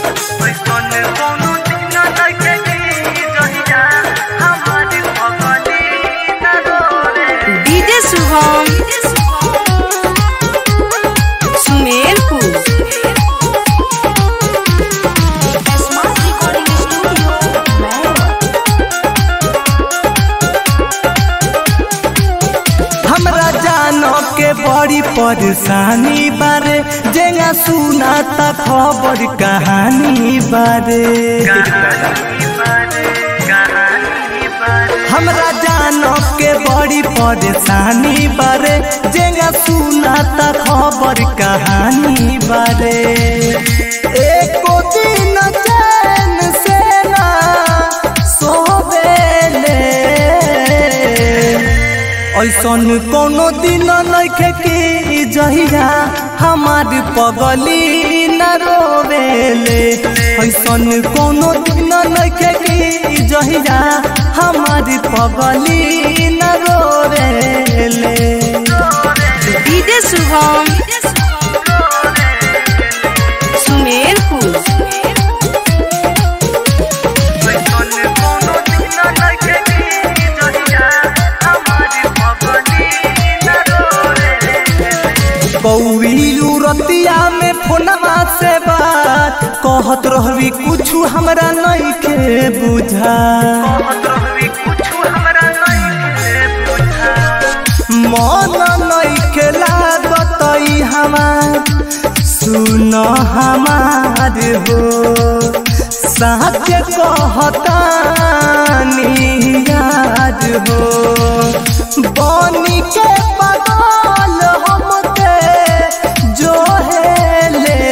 DJ Shubham Sumerpur smart recording studio हमरा जानो के बड़ी परेशानी बारे जेगा सुना त खबर कहानी बारे हमरा जानो के बड़ी परेशानी बारे जेगा सुना त खबर कहानी बारे एको दिन चैन से ना सोवेले ऐसन कोनो दिन नइखे कि जहिया हमार पगली न रोवेले ऐसन कोनो दिन नइखे कि जहिया हमार पगली न रोवेले डीजे शुभम सुमेरपुर कौड़ी रतिया में फोनमा से बात कहत रहबी कुछु हमरा नइखे बुझा मन नइखे लागत ई हमार सुन हमार हो साच कहतानी याद हो बनी के पागल हमके जो हेले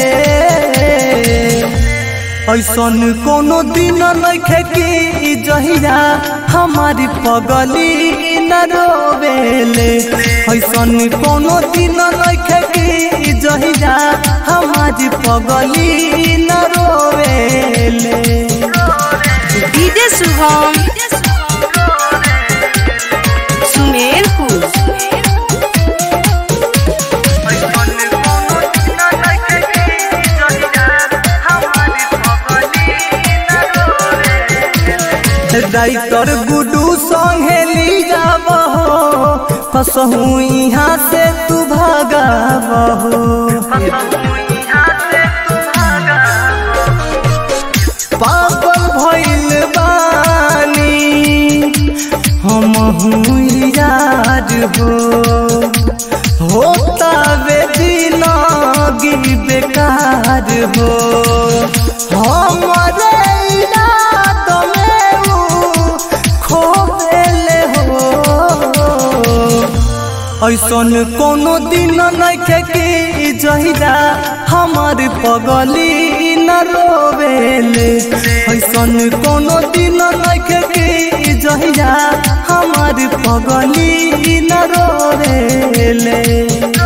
ऐसन कोनो दिन नइखे कि जहिया हमारी पगली न रोवेले ऐसन कोनो दिन नइखे कि जहिया हमारी पगली न रोवेले डीजे शुभम सुमेरपुर डाइटर गुडू संगे ली जाबहो कसहू यहाँ से तू भागाबहो पागल भइल बानी हम याद हो होता बे दिनगी बेकार हो हमरे याद में ऊ खोले हो ऐसन कोनो दिन नइखे कि जहिया हमार पगली न रोवेले ऐसन कोनो दिन नइखे कि जहिया हमार पगली न रोवेले